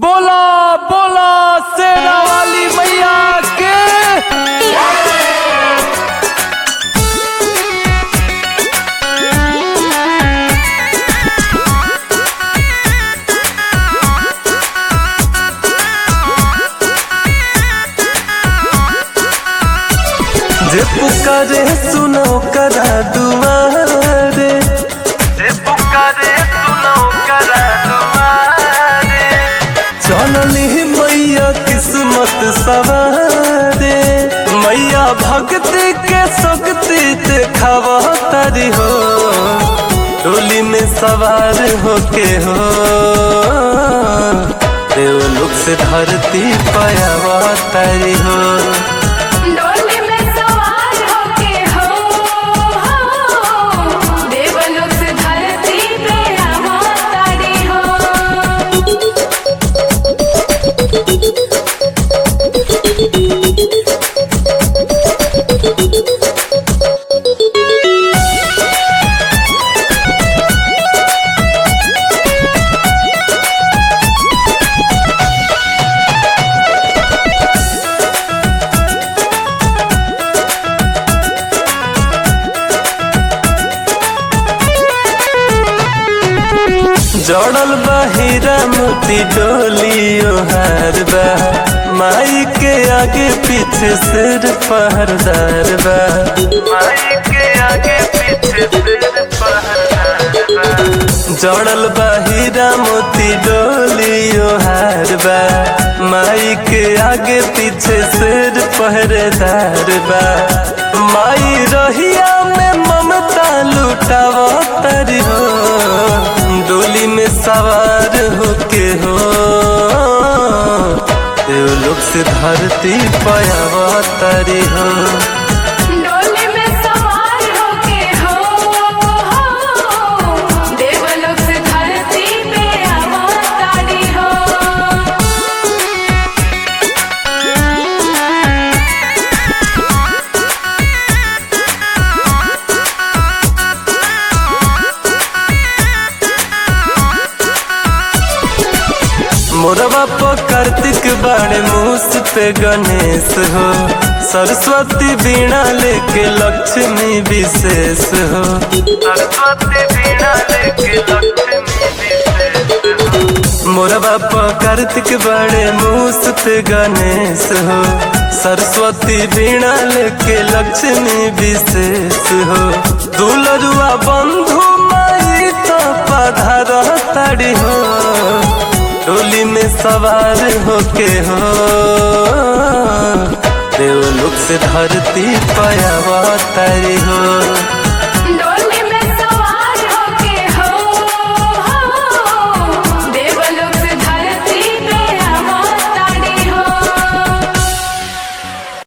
बोला बोला शेरा वाली मैया के जे पुकारे सुनो करा दुआरे जे पुकारे सुनो करा दुआरे चलनी मैया किस्मत सवारे मैया भक्ति के शक्ति देखावा तारी हो डोली में सवार होके हो देवलोक से धरती पायावा तारी हो डोली में सवार होके हो हो देवलोक से धरती पे अवतारी हो जड़ल बा हीरा मोती डोली ओहार बा माई के आगे पीछे सिर पहरदार बा माई के आगे पीछे सिर पहरदार बा जड़ल बा हीरा मोती डोली ओहार बा माई के आगे पीछे सिर पहरेदार बा माई रहिया में ममता लुटावा तारी हो डोली में सवार होके हो देवलोक से धरती पायावा तारी हो डोली में सवार होके हो हो देवलोक से धरती पे अवतारी हो मोरवा पर कार्तिक बाणे मूस पे गणेश हो सरस्वती बीणा लेके लक्ष्मी विशेष हो सरस्वती बीणा लेके लक्ष्मी विशेष हो मोरवा पर कार्तिक बाणे मूस पे गणेश हो सरस्वती बीणा लेके लक्ष्मी विशेष हो दुलरुआ बंधु माई तो पधार ताड़ी हो डोली में सवार होके हो देवलोक से धरती पायावा तारी हो